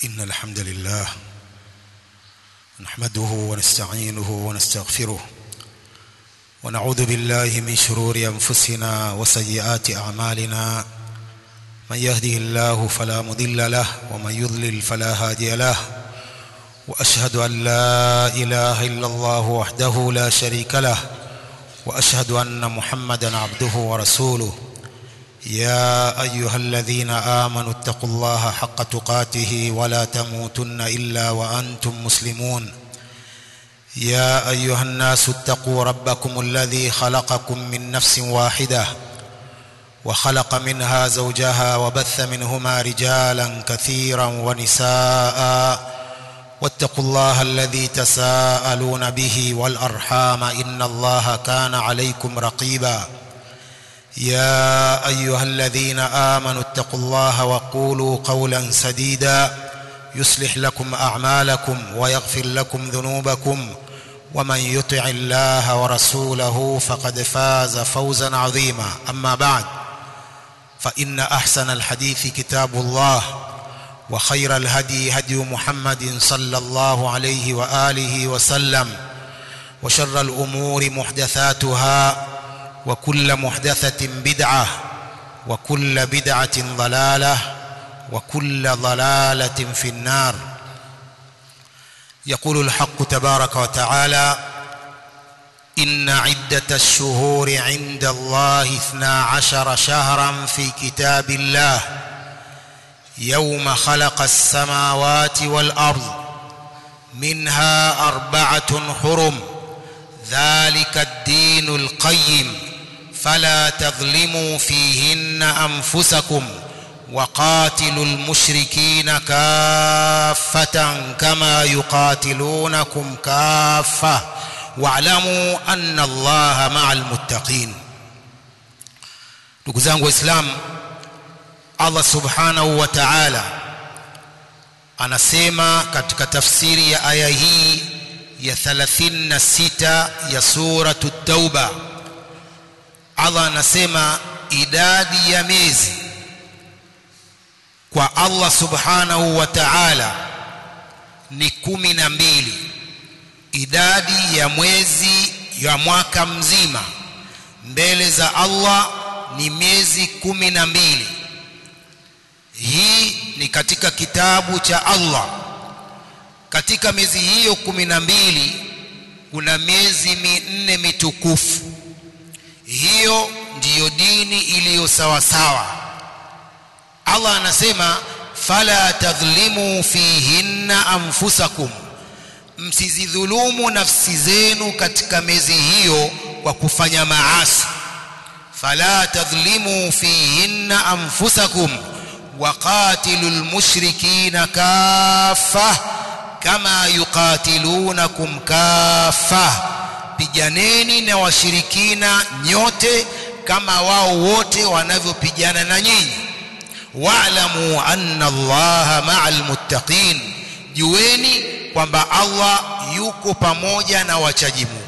إن الحمد لله نحمده ونستعينه ونستغفره ونعوذ بالله من شرور أنفسنا وسيئات أعمالنا من يهده الله فلا مضل له ومن يضلل فلا هادي له وأشهد أن لا إله إلا الله وحده لا شريك له وأشهد أن محمدا عبده ورسوله يا أيها الذين آمنوا اتقوا الله حق تقاته ولا تموتن إلا وأنتم مسلمون يا أيها الناس اتقوا ربكم الذي خلقكم من نفس واحدة وخلق منها زوجها وبث منهما رجالا كثيرا ونساء واتقوا الله الذي تساءلون به والأرحام إن الله كان عليكم رقيبا يا أيها الذين آمنوا اتقوا الله وقولوا قولا سديدا يصلح لكم أعمالكم ويغفر لكم ذنوبكم ومن يطع الله ورسوله فقد فاز فوزا عظيما أما بعد فإن أحسن الحديث كتاب الله وخير الهدي هدي محمد صلى الله عليه وآله وسلم وشر الأمور محدثاتها وكل محدثة بدعة وكل بدعة ضلالة وكل ضلالة في النار يقول الحق تبارك وتعالى إن عدة الشهور عند الله اثنا عشر شهرا في كتاب الله يوم خلق السماوات والأرض منها أربعة حرم ذلك الدين القيم فلا تظلموا فيهن أنفسكم وقاتلوا المشركين كافة كما يقاتلونكم كافة واعلموا أن الله مع المتقين ndugu zangu waislamu allah subhanahu wa taala anasema katika tafsiri ya aya hii ya 36 ya suratu tauba allah anasema idadi ya miezi kwa allah subhanahu wa taala ni kumi na mbili idadi ya mwezi ya mwaka mzima mbele za allah ni miezi kumi na mbili hii ni katika kitabu cha allah katika miezi hiyo kumi na mbili kuna miezi minne mitukufu hiyo ndiyo dini iliyo sawasawa allah anasema fala tadhlimu fihinna anfusakum msizidhulumu nafsi zenu katika miezi hiyo kwa kufanya maasi fala tadhlimu fihinna anfusakum waqatilu lmushrikina kafa kama yuqatilunakum kafa piganeni na washirikina nyote kama wao wote wanavyopigana na nyinyi wa'lamu anna allaha ma'al muttaqin jueni kwamba Allah yuko pamoja na wachaji Mungu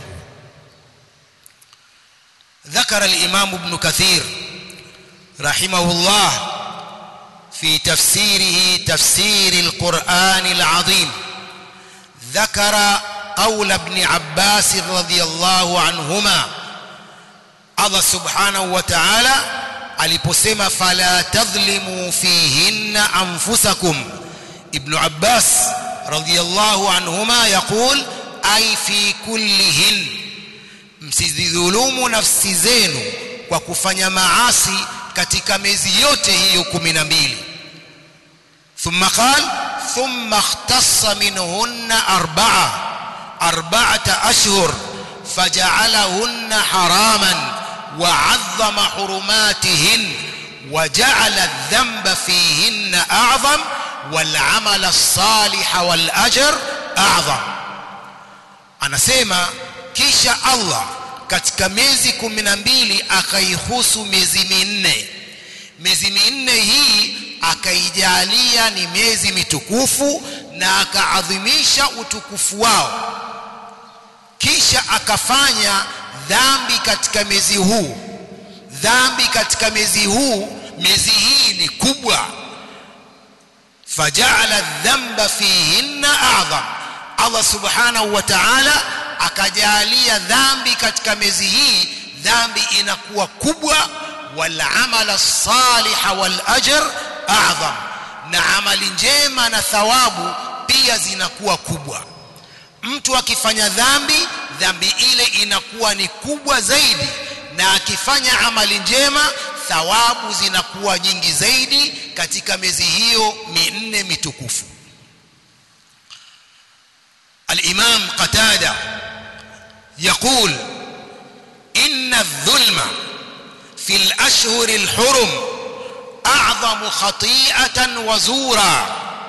ذكر الإمام ابن كثير رحمه الله في تفسيره تفسير القرآن العظيم ذكر قول ابن عباس رضي الله عنهما الله سبحانه وتعالى aliposema fala tadhlimu fihinna anfusakum ibn abbas radiyallahu anhuma yaqul ay fi kullihin msidhulumu nafsi zenu kwa kufanya maasi katika miezi yote hiyo 12 thumma qal thumma ikhtassa minhunna arba'a arba'ata ashhur faja'alahunna haraman وعظم حرماتهن وجعل الذنب فيهن أعظم والعمل الصالح والأجر أعظم anasema kisha Allah katika miezi kumi na mbili akaihusu miezi minne miezi minne hii akaijalia ni miezi mitukufu na akaadhimisha utukufu wao kisha akafanya dhambi katika miezi huu dhambi katika miezi huu miezi hii ni kubwa faja'ala dhanba fihinna a'zam Allah subhanahu wa ta'ala akajalia dhambi katika miezi hii dhambi inakuwa kubwa wal amala saliha wal ajr a'zam na amali njema na thawabu pia zinakuwa kubwa mtu akifanya dhambi dhambi ile inakuwa ni kubwa zaidi na akifanya amali njema thawabu zinakuwa nyingi zaidi katika miezi hiyo minne mitukufu الإمام قتادة يقول إن الظلم في الأشهر الحرم أعظم خطيئة وزورا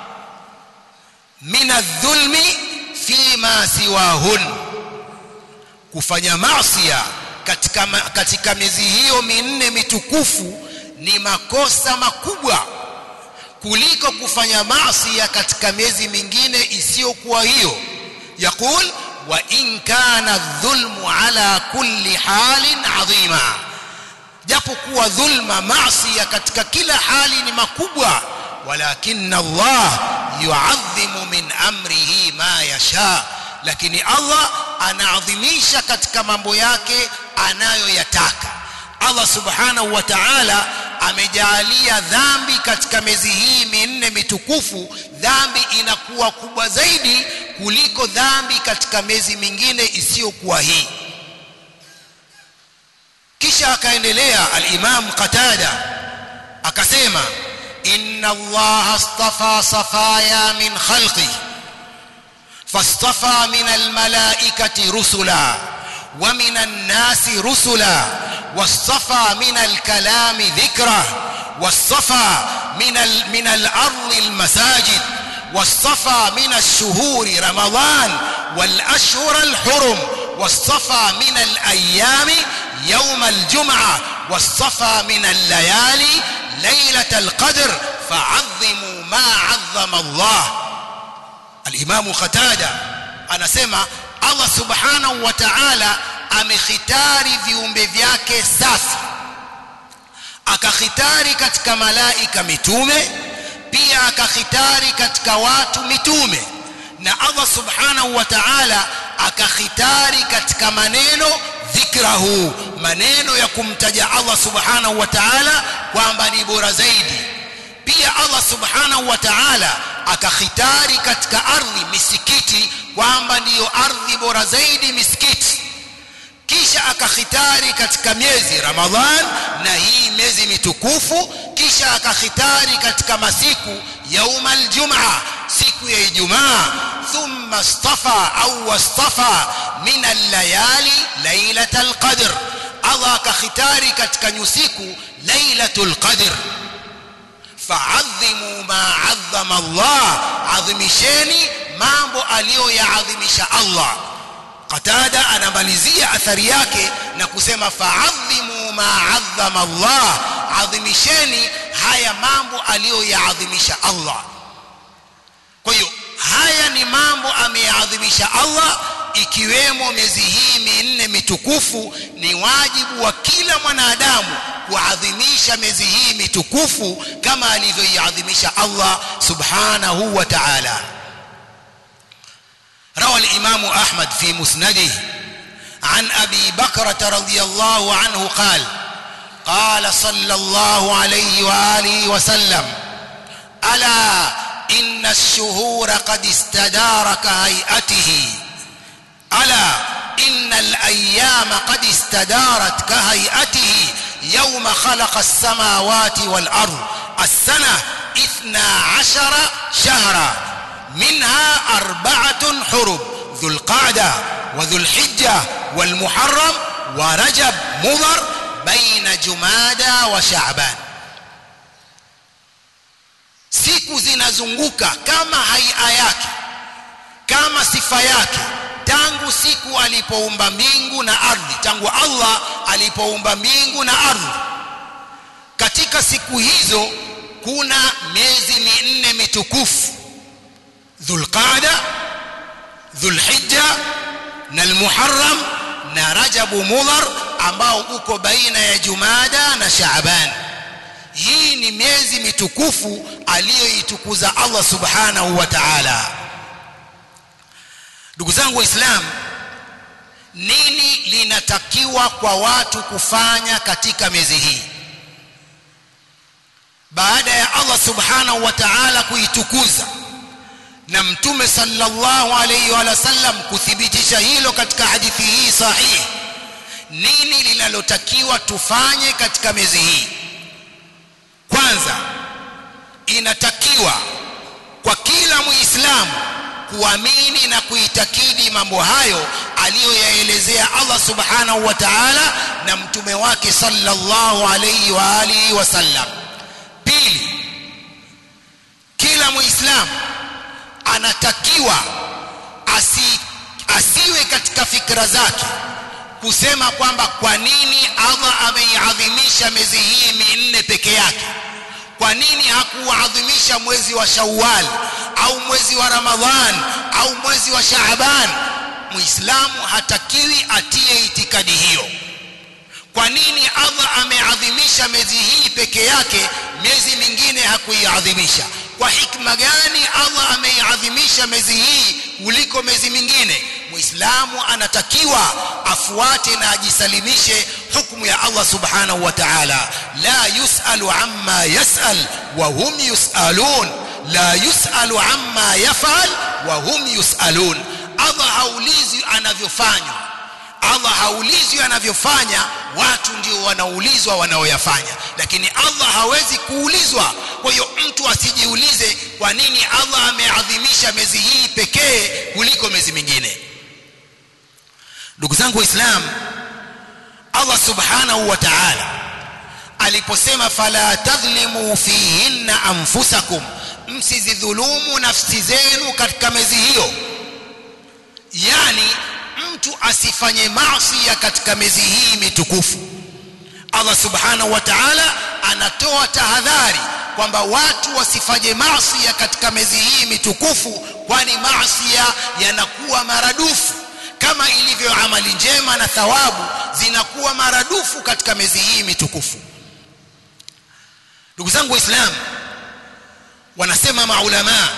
من الظلم فيما سواهن kufanya maasiya katika katika miezi hiyo minne mitukufu ni makosa makubwa kuliko kufanya maasiya katika miezi mingine isiyokuwa hiyo يقول وإن كان الظلم على كل حال عظيما japokuwa dhulma maasiya katika kila hali ni makubwa walakin Allah yuadhimu min amrihi ma yasha lakini Allah anaadhimisha katika mambo yake anayoyataka Allah subhanahu wa ta'ala amejalia dhambi katika miezi hii minne mitukufu dhambi inakuwa kubwa zaidi kuliko dhambi katika miezi mingine isiyokuwa hii kisha akaendelea al-Imam Qatada akasema inna Allah astafa safaya min khalqi fastafa min al-malaikati rusula wa min an-nasi rusula واصطفى من الكلام ذكره واصطفى من ال من الارض المساجد واصطفى من الشهور رمضان والاشهر الحرم واصطفى من الايام يوم الجمعه واصطفى من الليالي ليله القدر فعظموا ما عظم الله الامام قتاده anasema Allah subhanahu wa ta'ala amekhitari viumbe vyake safi akakhitari katika malaika mitume pia akakhitari katika watu mitume na Allah subhanahu wa ta'ala akakhitari katika maneno dhikrahu maneno ya kumtaja Allah subhanahu wa ta'ala kwamba ni bora zaidi pia Allah subhanahu wa ta'ala akakhitari katika ardhi misikiti kwamba ndiyo ardhi bora zaidi misikiti kisha akakhitari katika miezi Ramadhan na hii miezi mitukufu kisha akakhitari katika masiku yauma aljumaa siku ya Ijumaa thumma istafa au wastafa min allayali lailatul qadr Allah akakhitari katika nyusiku lailatul qadr fa'adhimu ma 'azzama Allah adhimisheni mambo aliyoyaadhimisha Allah Qatada anamalizia athari yake na kusema fa'adhimu ma 'azzama Allah adhimisheni haya mambo aliyoyaadhimisha Allah kwa hiyo haya ni mambo ameyaadhimisha Allah ikiwemo miezi hii minne mitukufu ni wajibu wa kila mwanadamu kuadhimisha miezi hii mitukufu kama alivyoiadhimisha Allah subhanahu wa ta'ala روى الإمام أحمد في مسنده عن أبي بكرة رضي الله عنه قال قال صلى الله عليه وآله وسلم ألا إن الشهور قد استدار كهيئته ألا إن الأيام قد استدارت كهيئته يوم خلق السماوات والأرض السنة اثنا عشر شهرا منها أربعة حرم ذو القعدة وذو الحجة والمحرم ورجب مضر بين جمادى وشعبان siku zinazunguka kama haia yake kama sifa yake tangu siku alipoumba mbingu na ardhi tangu Allah alipoumba mbingu na ardhi katika siku hizo kuna miezi minne mitukufu dhulqaada dhulhijja na almuharram na rajabu mudhar ambao uko baina ya jumada na shaaban hii ni miezi mitukufu aliyoitukuza Allah subhanahu wa ta'ala ndugu zangu waislamu nini linatakiwa kwa watu kufanya katika miezi hii baada ya Allah subhanahu wa ta'ala kuitukuza na mtume sallallahu alayhi wa sallam kuthibitisha hilo katika hadithi hii sahihi nini linalotakiwa tufanye katika miezi hii kwanza inatakiwa kwa kila muislamu kuamini na kuitakidi mambo hayo aliyoyaelezea Allah subhanahu wa ta'ala na mtume wake sallallahu alayhi wa alihi wasallam pili kila muislamu anatakiwa asi, asiwe katika fikra zake kusema kwamba kwa nini Allah ameiadhimisha miezi hii minne peke yake kwa nini hakuadhimisha mwezi wa Shawwal au mwezi wa Ramadhan au mwezi wa Shaaban muislamu hatakiwi atie itikadi hiyo kwa nini Allah ameadhimisha miezi hii peke yake miezi mingine hakuiadhimisha kwa hikma gani Allah ameiadhimisha miezi hii kuliko miezi mingine muislamu anatakiwa afuate na ajisalimishe hukumu ya Allah subhanahu wa ta'ala la yusalu amma yasal wa hum yusalun la yusalu amma yafal wa hum yusalun Allah haulizwi anavyofanywa Allah haulizwi anavyofanya watu ndio wanaulizwa wanaoyafanya lakini Allah hawezi kuulizwa kwa hiyo mtu asijiulize kwa nini Allah ameadhimisha miezi hii pekee kuliko miezi mingine ndugu zangu waislamu Allah subhanahu wa ta'ala aliposema fala tadhlimu fihinna anfusakum msizidhulumu nafsi zenu katika miezi hiyo yani mtu asifanye maasi katika miezi hii mitukufu Allah subhanahu wa ta'ala anatoa tahadhari kwamba watu wasifanye maasi katika miezi hii mitukufu kwani maasi yanakuwa maradufu kama ilivyo amali njema na thawabu zinakuwa maradufu katika miezi hii mitukufu ndugu zangu waislamu wanasema maulama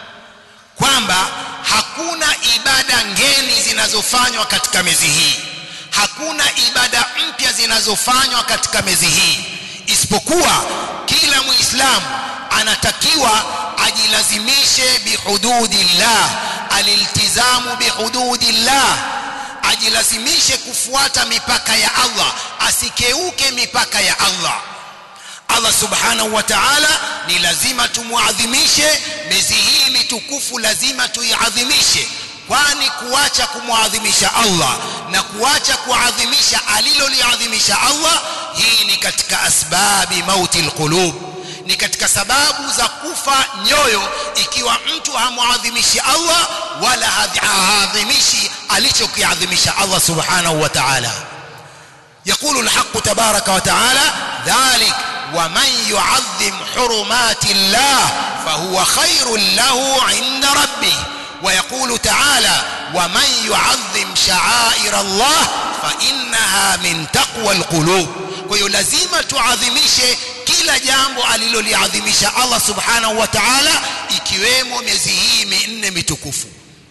kwamba hakuna ibada ngeni zinazofanywa katika miezi hii hakuna ibada mpya zinazofanywa katika miezi hii isipokuwa kila muislamu anatakiwa ajilazimishe bihududillah aliltizamu bihududillah ajilazimishe kufuata mipaka ya Allah asikeuke mipaka ya Allah Allah subhanahu wa ta'ala ni lazima tumuadhimishe miezi hii mitukufu lazima tuiadhimishe kwani kuacha kumwadhimisha Allah na kuacha kuadhimisha aliloliadhimisha Allah hii ni katika asbabi mauti alqulub ni katika sababu za kufa nyoyo ikiwa mtu hamuadhimishi Allah wala haadhimishi alichokiadhimisha Allah subhanahu wa ta'ala يقول الحق تبارك وتعالى ذلك ومن يعظم حرمات الله فهو خير له عند ربه ويقول تعالى ومن يعظم شعائر الله فإنها من تقوى القلوب kwa lazima tuadhimishe kila jambo aliloliadhimisha Allah subhanahu wa ta'ala ikiwemo miezi hii minne mitukufu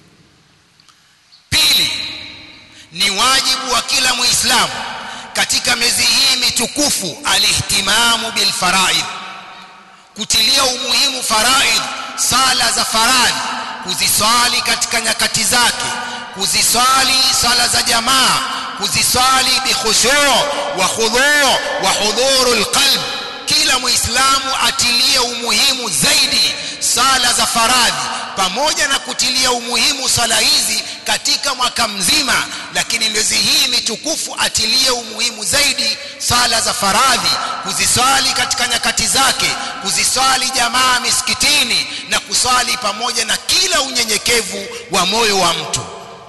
pili ni wajibu wa kila muislamu katika miezi hii mitukufu alihtimamu bil faraid kutilia umuhimu faraid sala za faradhi kuziswali katika nyakati zake kuziswali sala za jamaa kuziswali bikhushu wa khudhu wa hudhurul qalb kila muislamu atilie umuhimu zaidi sala za faradhi pamoja na kutilia umuhimu sala hizi katika mwaka mzima lakini miezi hii mitukufu atilie umuhimu zaidi sala za faradhi kuziswali katika nyakati zake kuziswali jamaa misikitini na kuswali pamoja na kila unyenyekevu wa moyo wa mtu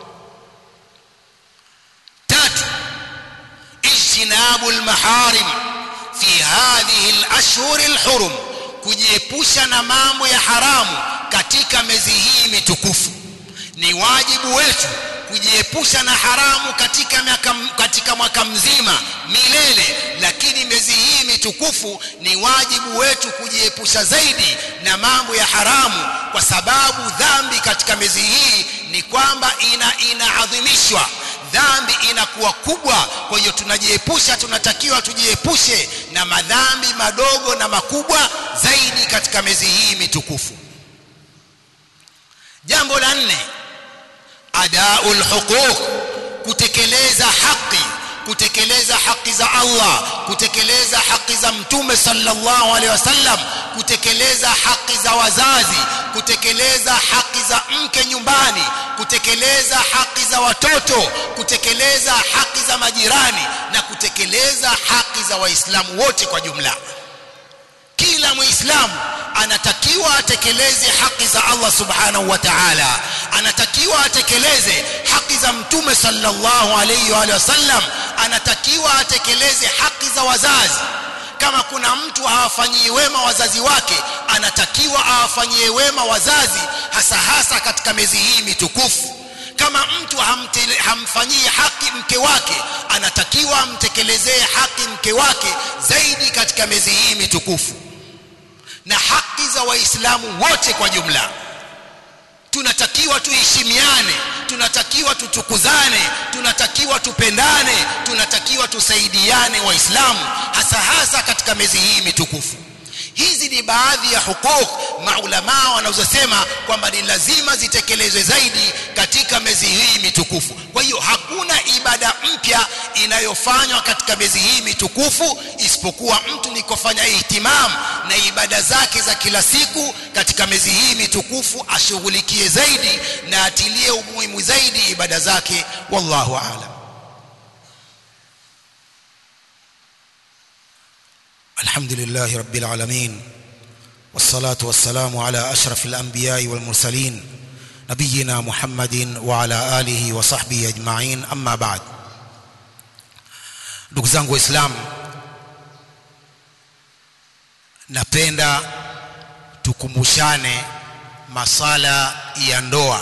tatu ijtinabu almaharim fi hadhihi alashhur alhurum kujiepusha na mambo ya haramu katika miezi hii mitukufu ni wajibu wetu kujiepusha na haramu katika, miaka, katika mwaka mzima milele lakini miezi hii mitukufu ni wajibu wetu kujiepusha zaidi na mambo ya haramu kwa sababu dhambi katika miezi hii ni kwamba ina inaadhimishwa dhambi inakuwa kubwa kwa hiyo tunajiepusha tunatakiwa tujiepushe na madhambi madogo na makubwa zaidi katika miezi hii mitukufu jambo la nne adaul huquq kutekeleza haki kutekeleza haki za Allah kutekeleza haki za mtume sallallahu alaihi wasallam kutekeleza haki za wazazi kutekeleza haki za mke nyumbani kutekeleza haki za watoto kutekeleza haki za majirani na kutekeleza haki za waislamu wote kwa jumla kila muislamu anatakiwa atekeleze haki za Allah subhanahu wa ta'ala anatakiwa atekeleze haki za mtume sallallahu alayhi wa sallam anatakiwa atekeleze haki za wazazi kama kuna mtu hawafanyii wema wazazi wake anatakiwa awafanyie wema wazazi hasa hasa katika miezi hii mitukufu kama mtu hamfanyii haki mke wake anatakiwa amtekelezee haki mke wake zaidi katika miezi hii mitukufu na haki za waislamu wote kwa jumla tunatakiwa tuheshimiane tunatakiwa tutukuzane tunatakiwa tupendane tunatakiwa tusaidiane waislamu hasa hasa katika miezi hii mitukufu hizi ni baadhi ya hukuk maulamaa wanazosema kwamba ni lazima zitekelezwe zaidi katika miezi hii mitukufu kwa hiyo hakuna ibada mpya inayofanywa katika miezi hii mitukufu isipokuwa mtu ni kufanya ihtimam na ibada zake za kila siku katika miezi hii mitukufu ashughulikie zaidi na atilie umuhimu zaidi ibada zake wallahu aalam الحمد لله رب العالمين والصلاة والسلام على أشرف الأنبياء والمرسلين نبينا محمد وعلى آله وصحبه أجمعين أما بعد ndugu zangu waislamu napenda tukumbushane masala ya ndoa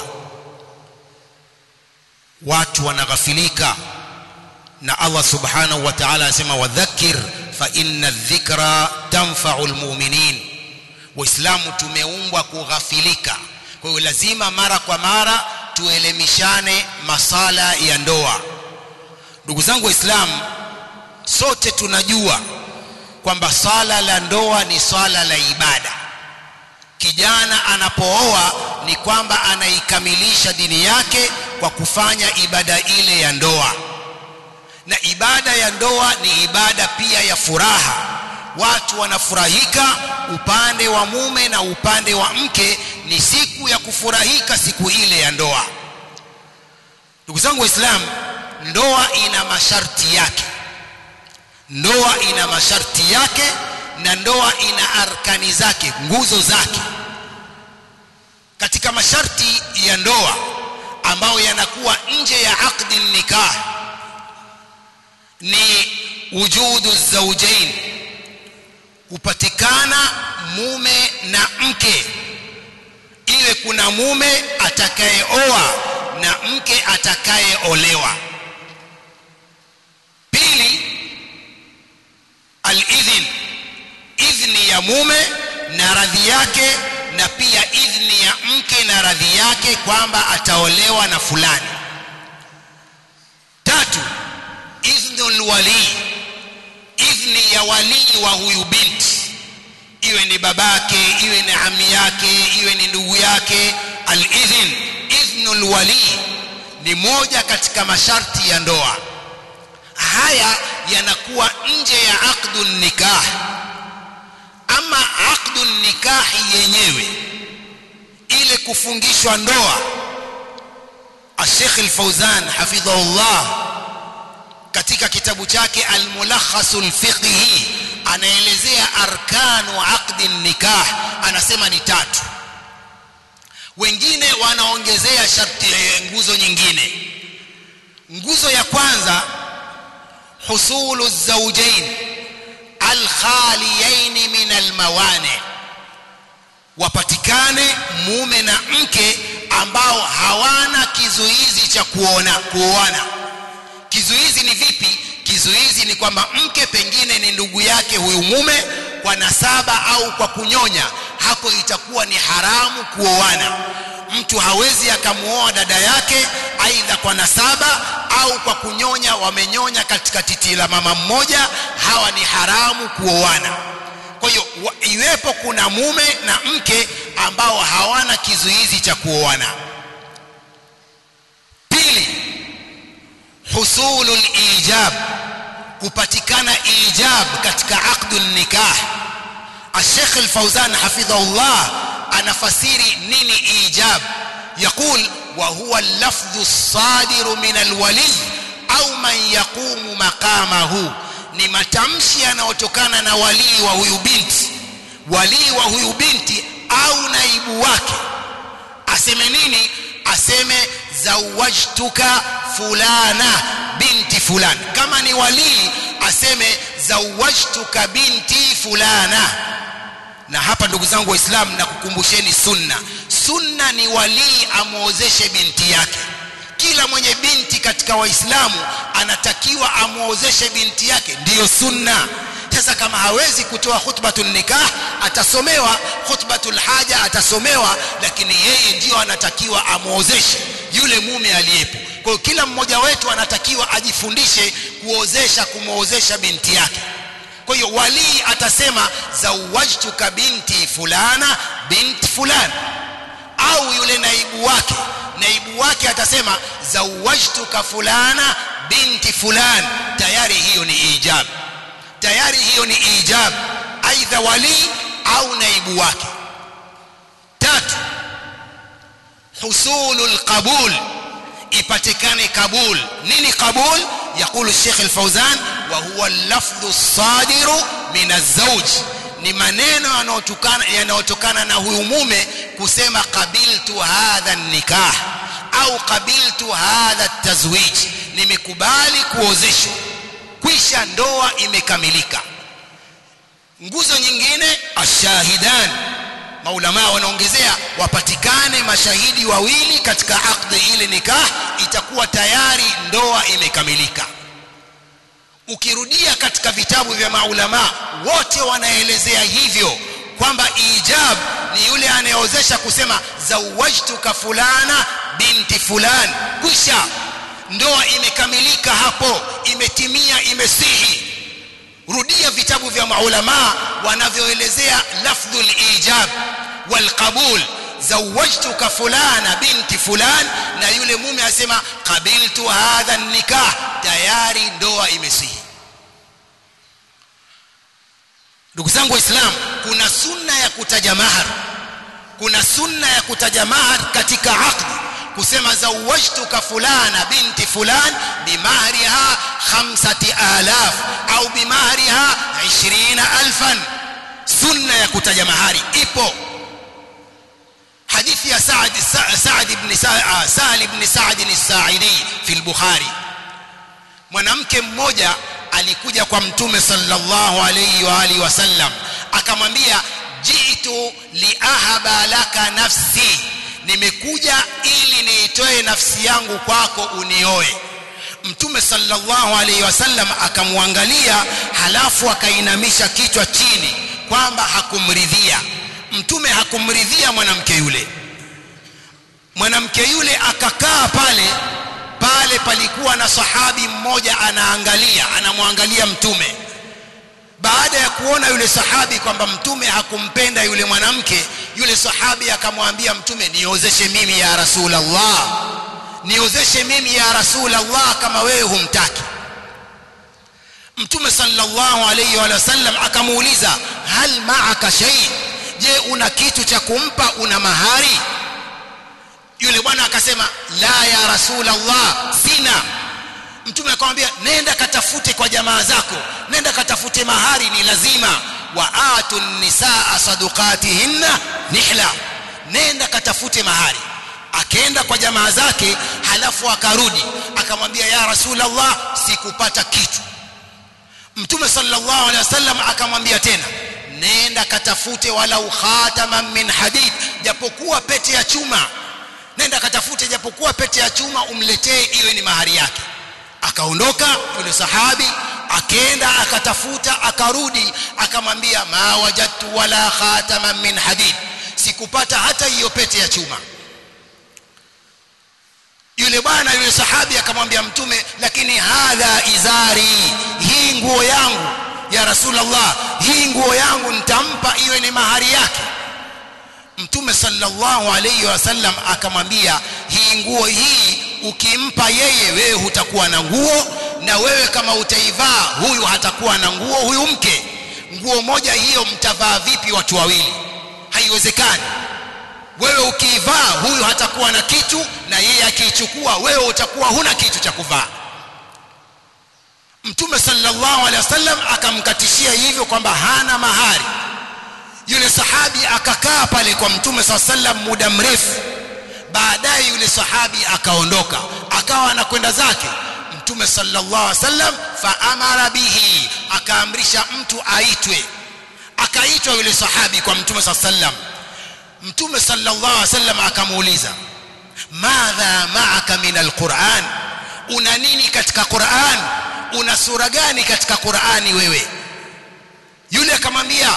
watu wanaghafilika na Allah subhanahu wa ta'ala anasema wadhakir fa inna dhikra tanfa'u almu'minin waislamu tumeumbwa kughafilika kwa hiyo lazima mara kwa mara tuelemishane masala ya ndoa ndugu zangu waislamu sote tunajua kwamba swala la ndoa ni swala la ibada kijana anapooa ni kwamba anaikamilisha dini yake kwa kufanya ibada ile ya ndoa na ibada ya ndoa ni ibada pia ya furaha watu wanafurahika upande wa mume na upande wa mke ni siku ya kufurahika siku ile ya ndoa ndugu zangu waislamu ndoa ina masharti yake ndoa ina masharti yake na ndoa ina arkani zake nguzo zake katika masharti ya ndoa ambayo yanakuwa nje ya aqdi nikah ni wujudu zawjain kupatikana mume na mke iwe kuna mume atakayeoa na mke atakayeolewa pili alidhin idhni ya mume na radhi yake na pia idhni ya mke na radhi yake kwamba ataolewa na fulani tatu idhnul wali idhni ya walii wa huyu binti iwe ni babake iwe ni ami yake iwe ni ndugu yake alidhin idhnul wali ni moja katika masharti ya ndoa haya yanakuwa nje ya aqdun nikah ama aqdun nikahi yenyewe ile kufungishwa ndoa Sheikh Al-Fauzan hafidhahullah katika kitabu chake Al-Mulakhasul Fiqhi anaelezea arkanu aqdi nikah anasema ni tatu wengine wanaongezea sharti nguzo nyingine nguzo ya kwanza husulu zawjain alkhaliyain min almawani wapatikane mume na mke ambao hawana kizu kizuizi cha kuona kuoana kizuizi ni vipi kizuizi ni kwamba mke pengine ni ndugu yake huyu mume kwa nasaba au kwa kunyonya hapo itakuwa ni haramu kuoana mtu hawezi akamuoa dada yake aidha kwa nasaba au kwa kunyonya wamenyonya katika titi la mama mmoja hawa ni haramu kuoana kwa hiyo iwepo kuna mume na mke ambao hawana kizuizi cha kuoana pili husulul ijab kupatikana ijab katika aqdul nikah الشيخ الفوزان حفظه الله أنا فسيري نيني إيجاب يقول وهو اللفظ الصادر من الولي أو من يقوم مقامه ni matamshi yanayotokana na walii wa huyu binti walii wa huyu binti au naibu wake aseme nini aseme zawajtuka fulana binti fulani kama ni walii aseme zawajtuka binti fulana na hapa ndugu zangu waislamu nakukumbusheni sunna sunna ni walii amwozeshe binti yake kila mwenye binti katika waislamu anatakiwa amwozeshe binti yake ndiyo sunna sasa kama hawezi kutoa khutbatul nikah atasomewa khutbatul haja atasomewa lakini yeye ndiyo anatakiwa amwozeshe yule mume aliyepo kwa hiyo kila mmoja wetu anatakiwa ajifundishe kuozesha kumwozesha binti yake kwa hiyo walii atasema zawajtuka binti fulana binti fulani au yule naibu wake naibu wake atasema zawajtuka fulana binti fulani tayari hiyo ni ijab tayari hiyo ni ijab aidha walii au naibu wake tatu husulul qabul ipatikane kabul nini kabul يقول الشيخ الفوزان وهو اللفظ الصادر من الزوج ni maneno yanayotokana yanayotokana na huyu mume kusema qabiltu hadha nikah au qabiltu hadha tazwij nimekubali kuozeshwa kwisha ndoa imekamilika nguzo nyingine ashahidan maulama wanaongezea wapatikane mashahidi wawili katika akdi ile nikah itakuwa tayari ndoa imekamilika ukirudia katika vitabu vya maulama wote wanaelezea hivyo kwamba ijab ni yule anayeozesha kusema zawajtuka fulana binti fulani kwisha ndoa imekamilika hapo imetimia imesihi rudia vitabu vya maulama wanavyoelezea lafdhul ijab wal qabul zawajtuka fulana binti fulan na yule mume asema qabiltu hadha nikah tayari ndoa imesihi ndugu zangu waislamu kuna sunna ya kutaja mahar kuna sunna ya kutaja mahar katika aqdi kusema zawajtuka fulana binti fulan bimahriha khamsati alaf au bimahriha 20000 sunna ya kutaja mahari ipo hadithi ya Saad Saad ibn Sahal ibn Saad as-Sa'idi fi al-Bukhari mwanamke mmoja alikuja kwa mtume sallallahu alayhi wa alihi wasallam akamwambia jitu liahaba laka nafsi nimekuja ili niitoe nafsi yangu kwako unioe mtume sallallahu alayhi wasallam akamwangalia halafu akainamisha kichwa chini kwamba hakumridhia mtume hakumridhia mwanamke yule mwanamke yule akakaa pale pale palikuwa na sahabi mmoja anaangalia anamwangalia mtume baada ya kuona yule sahabi kwamba mtume hakumpenda yule mwanamke yule sahabi akamwambia mtume niozeshe mimi ya rasulullah niozeshe mimi ya rasulullah kama wewe humtaki mtume sallallahu alayhi wa sallam akamuuliza hal ma'aka shay je una kitu cha kumpa una mahari yule bwana akasema la ya rasulullah sina mtume akamwambia nenda katafute kwa jamaa zako nenda katafute mahari ni lazima wa atu nisaa sadukatihinna nihla nenda katafute mahari akaenda kwa jamaa zake halafu akarudi akamwambia ya rasulullah sikupata kitu mtume sallallahu alaihi wasallam akamwambia tena nenda katafute walau khataman min hadid japokuwa pete ya chuma nenda katafute japo itakapokuwa pete ya chuma umletee iwe ni mahari yake akaondoka yule sahabi akenda akatafuta akarudi akamwambia ma wajadtu wala khataman min hadid sikupata hata hiyo pete ya chuma yule bwana yule sahabi akamwambia mtume lakini hadha izari hii nguo yangu ya rasulullah hii nguo yangu nitampa iwe ni mahari yake mtume sallallahu alayhi wasallam akamwambia hii nguo hii ukimpa yeye wewe hutakuwa na nguo na wewe kama utaivaa huyu hatakuwa na nguo huyu mke nguo moja hiyo mtavaa vipi watu wawili haiwezekani wewe ukiivaa huyu hatakuwa na kitu na yeye akiichukua wewe utakuwa huna kitu cha kuvaa mtume sallallahu alaihi wasallam akamkatishia hivyo kwamba hana mahari yule sahabi akakaa pale kwa mtume sallallahu alaihi wasallam muda mrefu baadaye yule sahabi akaondoka akawa anakwenda zake mtume sallallahu alaihi wasallam faamara bihi akaamrisha mtu aitwe akaitwa yule sahabi kwa mtume sallallahu alaihi wasallam mtume sallallahu alaihi wasallam akamuuliza madha ma'aka min alquran una nini katika quran una sura gani katika qurani wewe yule akamwambia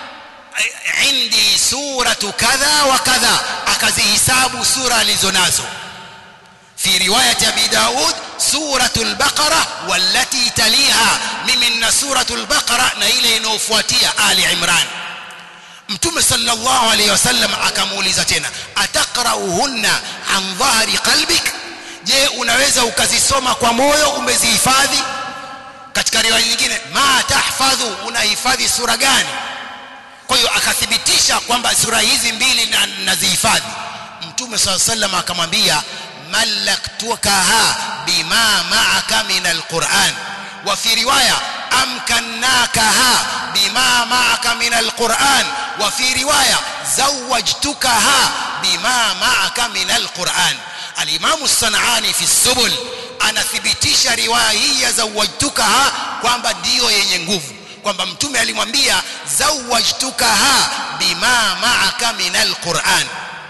indi suratu kadha wa kadha akazihisabu sura alizonazo في رواية أبي داود سورة البقرة والتي تليها من سورة البقرة نيلي نوفواتية آل عمران mtume sallallahu alayhi wasallam akamuuliza tena ataqrauhunna an dhahri qalbik je unaweza ukazisoma kwa moyo umezihifadhi katika riwaya nyingine ma tahfadhu unahifadhi sura gani kwa hiyo akathibitisha kwamba sura hizi mbili nazihifadhi mtume sallallahu alayhi wasallam akamwambia malaktukaha bima ma'aka min alquran wa fi riwaya amkannakaha بما معك من القرآن وفي رواية زوجتكها بما معك من القرآن الإمام الصنعاني في السبل anathibitisha riwaya hii ya zawajtukaha kwamba ndiyo yenye nguvu kwamba mtume alimwambia zawajtukaha bima maaka min alquran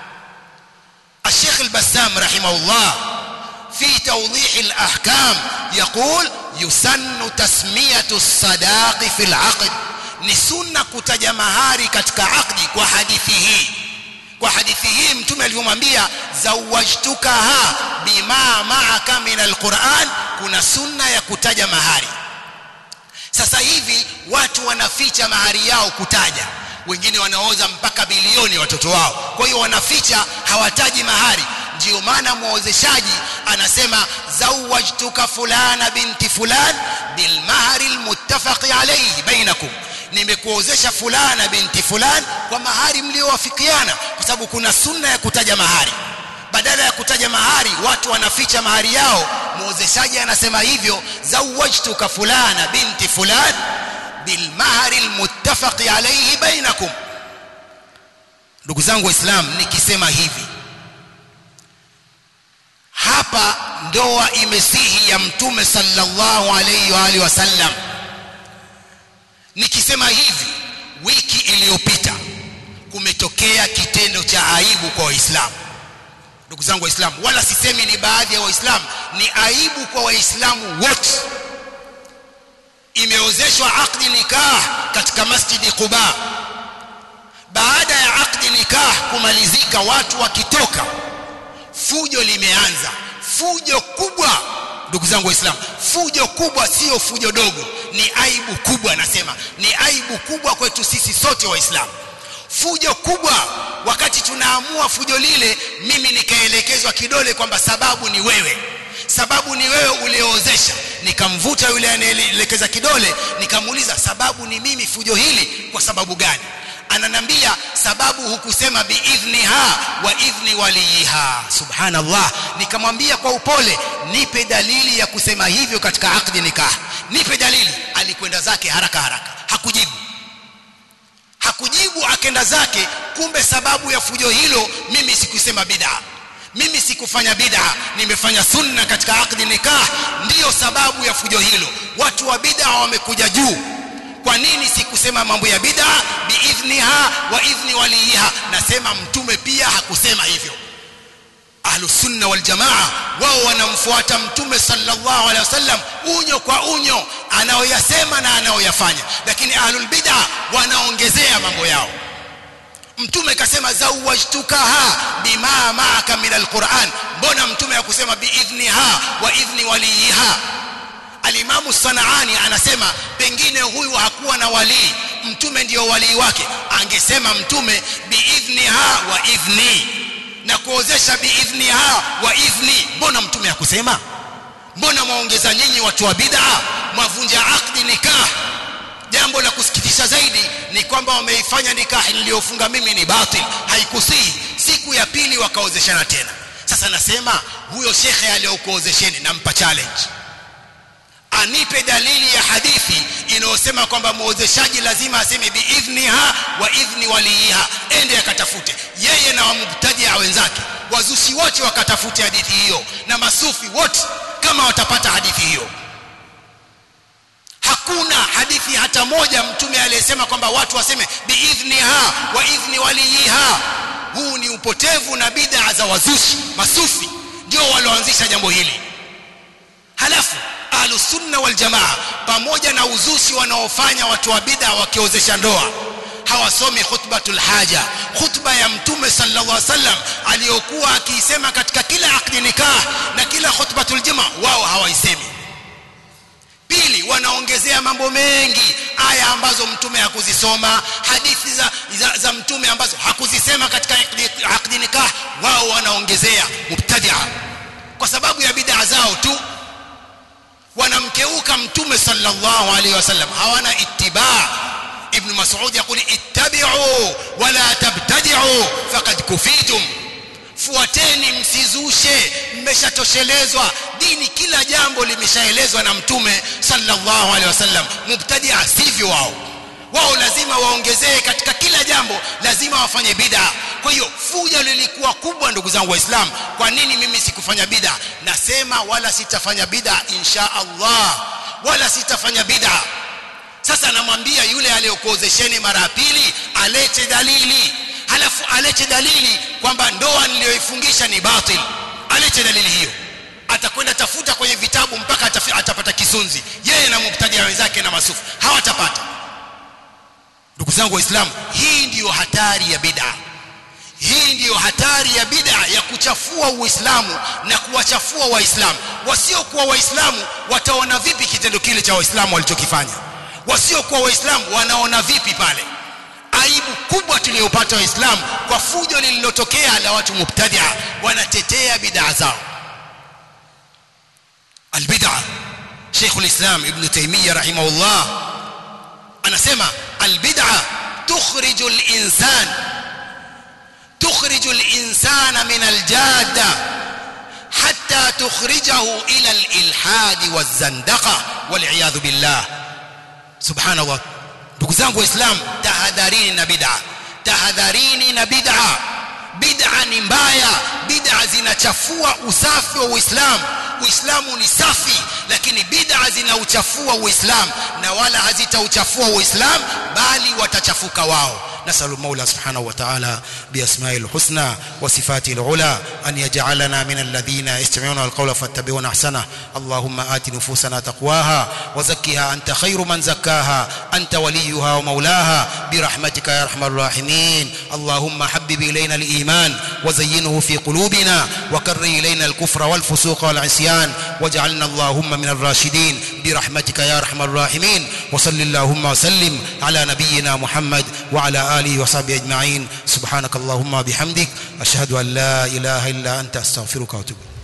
الشيخ البسام رحمه الله في توضيح الأحكام يقول يسن تسمية الصداق في العقد ni sunna kutaja mahari katika akdi kwa hadithi hii kwa hadithi hii mtume alivyomwambia zawajtukaha bima ma'aka min alquran kuna sunna ya kutaja mahari sasa hivi watu wanaficha mahari yao kutaja wengine wanaoza mpaka bilioni watoto wao kwa hiyo wanaficha hawataji mahari ndio maana muozeshaji anasema zawajtuka fulana binti fulan bilmahari almuttafaqi alayhi bainakum nimekuozesha fulana binti fulan kwa mahari mliowafikiana kwa sababu kuna sunna ya kutaja mahari badala ya kutaja mahari watu wanaficha mahari yao muozeshaji anasema hivyo zawajtuka fulana binti fulan bilmahari almuttafaqi alayhi bainakum ndugu zangu waislamu nikisema hivi hapa ndoa imesihi ya mtume sallallahu alayhi wa alihi wasallam nikisema hivi wiki iliyopita kumetokea kitendo cha aibu kwa waislamu ndugu zangu waislamu wala sisemi ni baadhi ya waislamu ni aibu kwa waislamu wote imeozeshwa akdi nikah katika masjidi Quba baada ya akdi nikah kumalizika watu wakitoka fujo limeanza fujo kubwa ndugu zangu waislamu fujo kubwa sio fujo dogo ni aibu kubwa nasema ni aibu kubwa kwetu sisi sote waislamu fujo kubwa wakati tunaamua fujo lile mimi nikaelekezwa kidole kwamba sababu ni wewe sababu ni wewe ulioozesha nikamvuta yule anayeelekeza kidole nikamuuliza sababu ni mimi fujo hili kwa sababu gani ananambia sababu hukusema biidhniha wa idhni waliha subhanallah nikamwambia kwa upole nipe dalili ya kusema hivyo katika akdi nikah nipe dalili alikwenda zake haraka haraka hakujibu hakujibu akenda zake kumbe sababu ya fujo hilo mimi sikusema bid'a mimi sikufanya bid'a nimefanya sunna katika akdi nikah ndiyo sababu ya fujo hilo watu wa bid'a wamekuja juu kwa nini sikusema mambo ya bid'a biidhniha wa idhni waliha nasema mtume pia hakusema hivyo ahlus sunna wal jamaa wao wanamfuata mtume sallallahu alaihi wasallam unyo kwa unyo anaoyasema na anaoyafanya lakini ahlul bid'a wanaongezea mambo yao mtume kasema zawajtukaha bima maaka min alquran mbona mtume hakusema biidhniha wa idhni waliha alimamu sanaani anasema pengine huyu hakuwa na walii mtume ndiyo walii wake angesema mtume biidhniha wa idhni na kuozesha biidhniha wa idhni mbona mtume hakusema mbona mwaongeza nyinyi watu wa bid'a mwavunja akdi nikah jambo la kusikitisha zaidi ni kwamba wameifanya nikahi niliyofunga mimi ni batil haikusihi siku ya pili wakaozeshana tena sasa nasema huyo shekhe aliyokuozesheni nampa challenge anipe dalili ya hadithi inayosema kwamba muozeshaji lazima aseme biidhniha wa idhni waliiha ende akatafute yeye na wamubtajia wenzake wazushi wote wakatafute hadithi hiyo na masufi wote kama watapata hadithi hiyo hakuna hadithi hata moja mtume aliyesema kwamba watu waseme biidhniha wa idhni waliiha huu ni upotevu na bid'a za wazushi masufi ndio walioanzisha jambo hili halafu ahlus sunna wal jamaa pamoja na uzushi wanaofanya watu wa bid'a wakiozesha ndoa hawasomi khutbatul haja khutba ya mtume sallallahu alaihi wasallam aliyokuwa akiisema katika kila akdi nikah na kila khutbatul jumaa wao hawaisemi pili wanaongezea mambo mengi aya ambazo mtume hakuzisoma hadithi za, za, za mtume ambazo hakuzisema katika akdi nikah wao wanaongezea mubtadia kwa sababu ya bid'a zao tu wanamkeuka mtume sallallahu alaihi wasallam hawana ittiba ibn mas'ud yakuli ittabi'u wala tabtadi'u faqad kufitum fuateni msizushe mmeshatoshelezwa dini kila jambo limeshaelezwa na mtume sallallahu alaihi wasallam mubtadia sivyo wao wao lazima waongezee katika kila jambo lazima wafanye bid'a kwa hiyo fuja lilikuwa kubwa ndugu zangu waislamu kwa nini mimi sikufanya bid'a nasema wala sitafanya bid'a insha Allah wala sitafanya bid'a sasa namwambia yule aliyokuozesheni mara ya pili alete dalili halafu alete dalili kwamba ndoa niliyoifungisha ni batil alete dalili hiyo atakwenda tafuta kwenye vitabu mpaka atafi, atapata kisunzi yeye na mubtadia wenzake na masufu hawatapata ndugu zangu waislamu hii ndiyo hatari ya bid'a hii ndiyo hatari ya bid'a ya kuchafua uislamu na kuwachafua waislamu wasiokuwa waislamu wataona vipi kitendo kile cha waislamu walichokifanya wasiokuwa waislamu wanaona vipi pale aibu kubwa tuliyopata waislamu kwa fujo lililotokea la watu mubtadia wanatetea bid'a zao albid'a Sheikh al-Islam Ibn Taymiyyah rahimahullah anasema albid'a tukhriju al-insan tukhriju al-insana min al-jadda hatta tukhrijahu ila al-ilhad waz-zandaqa wal-iyadhu billah subhanallah ndugu zangu waislamu tahadharini na bid'a tahadharini na bid'a bid'a ni mbaya bid'a zinachafua usafi wa uislamu uislamu ni safi lakini bid'a zinauchafua uislamu na wala hazitauchafua uislamu bali watachafuka wao نسأل المولى سبحانه وتعالى بأسمائه الحسنى وصفاته العلى أن يجعلنا من الذين يستمعون القول فاتبعون أحسنه اللهم آت نفوسنا تقواها وزكها أنت خير من زكاها أنت وليها ومولاها برحمتك يا أرحم الراحمين اللهم حبب إلينا الإيمان وزينه في قلوبنا وكر إلينا الكفر والفسوق والعصيان واجعلنا اللهم من الراشدين برحمتك يا أرحم الراحمين وصل اللهم وسلم على نبينا محمد وعلى آله وصحبه أجمعين سبحانك اللهم بحمدك أشهد أن لا إله إلا أنت أستغفرك وأتوب